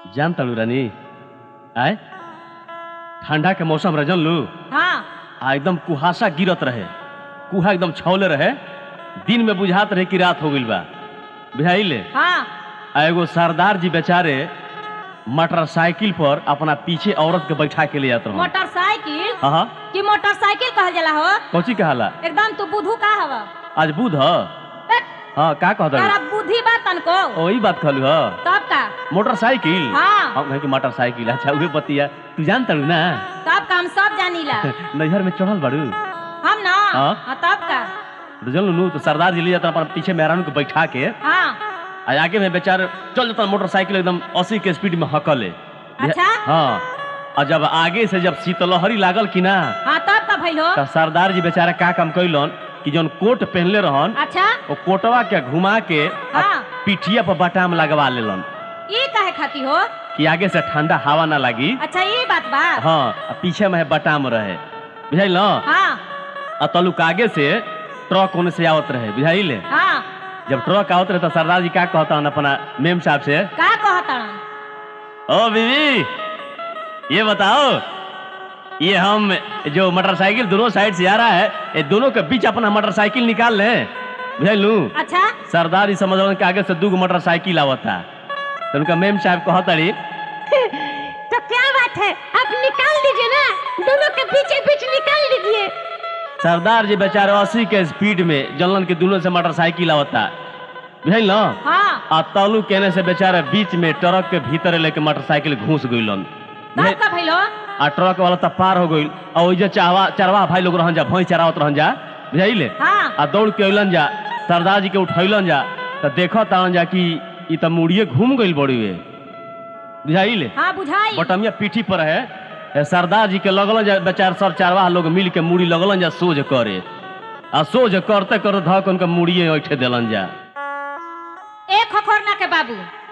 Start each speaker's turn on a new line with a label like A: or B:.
A: जान तड़ू रानी आय ठंडा के मौसम रह जानलू
B: हाँ
A: आ एकदम कुहासा गिरत रहे कुहा एकदम छौले रहे दिन में बुझात रहे कि रात हो गइल बा बुझाइले
B: हाँ
A: आ एगो सरदार जी बेचारे मोटरसाइकिल पर अपना पीछे औरत के बैठा के ले जात रहे
B: मोटरसाइकिल
A: हाँ हाँ
B: कि मोटरसाइकिल कहल जाला हो
A: कौची कहाला
B: एकदम तू बुधू का हवा
A: आज बुध ह
B: बट
A: हाँ का कहत
B: तारा बुद्धि बा तनको
A: वही बात कहलू ह
B: तब का
A: मोटरसाइकिल
B: हाँ
A: हम कहे कि मोटरसाइकिल अच्छा उहे बतिया तू जान तड़ू ना
B: तब का हम सब जानीला
A: नैहर में चढ़ल बाड़ू
B: हम ना
A: हाँ।
B: हाँ तब का
A: तो जानलू नु तो सरदार जी ले जाता अपन पीछे मेहरानू को बैठा के
B: हाँ
A: आ आगे में बेचारे चल जाता मोटरसाइकिल एकदम अस्सी के स्पीड में हकले
B: अच्छा
A: हाँ और जब आगे से जब शीतलहरी लागल कि ना
B: हाँ तब का भइल हो
A: तो सरदार जी बेचारा का काम कैलन कि जौन कोट पहनले रहन
B: अच्छा
A: वो कोटवा के घुमा के आ
B: हाँ
A: पिठिया पर बटाम लगवा लेलन
B: ये काहे खाती हो
A: कि आगे से ठंडा हवा ना लगी
B: अच्छा ये बात बा
A: हाँ आ पीछे में बटाम रहे बुझाइल न
B: हाँ
A: आ तलुक आगे से ट्रक ओने से आवत रहे बुझाइले
B: हाँ
A: जब ट्रक आवत रहे तो सरदार जी का कहता अपना मेम साहब से
B: का कहतन
A: ओ बीवी ये बताओ ये हम जो मोटरसाइकिल दोनों साइड से आ रहा है ये दोनों के बीच अपना मोटरसाइकिल निकाल लें बुझलू
B: अच्छा
A: सरदार जी समझ के आगे से दू गो मोटरसाइकिल आवता तो उनका मेम साहब कहतड़ी
B: तो क्या बात है आप निकाल दीजिए ना दोनों के बीच बीच निकाल दीजिए
A: सरदार जी बेचारे अस्सी के स्पीड में जलन के दोनों से मोटरसाइकिल आवता बुझल न
B: हाँ
A: आ तालू कहने से बेचारे बीच में ट्रक के भीतर लेके मोटरसाइकिल घुस गइलन
B: तब का भइल हो
A: आ ट्रक वाला तब पार हो गइल आ ओइजा चाहवा चरवा भाई लोग रहन जा भैंस चरावत रहन जा बुझाइले
B: हाँ
A: आ दौड़ के अइलन जा सरदार जी के उठैलन जा तो देखत तान जा कि ई त मुड़िए घूम गइल बड़ी वे बुझाइले
B: हाँ बुझाई
A: बटमिया पीठी पर है ए, सरदार जी के लगलन जा बेचार सब चारवाह लोग मिल के मुड़ी लगलन जा सोझ करे आ सोझ करते करते धक उनका मुड़िए ऐठे देलन जा
B: एक खखोरना के बाबू